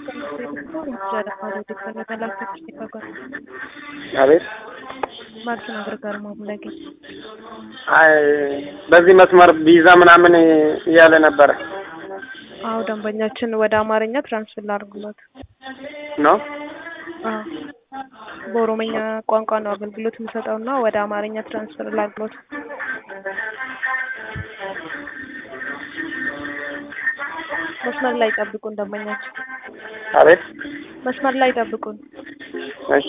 አቤት ማርኪን አግርጋር ማሙላጌ አይ በዚህ መስመር ቪዛ ምናምን እያለ ነበረ አዎ ደንበኛችን ወደ አማርኛ ትራንስፈር ላድርግሎት ነው። አዎ በኦሮመኛ ቋንቋ ነው አገልግሎት የምሰጠው እና ወደ አማርኛ ትራንስፈር ላድርግሎት መስመር ላይ ጠብቁን ደንበኛችን አቤት መስመር ላይ ጠብቁን እሺ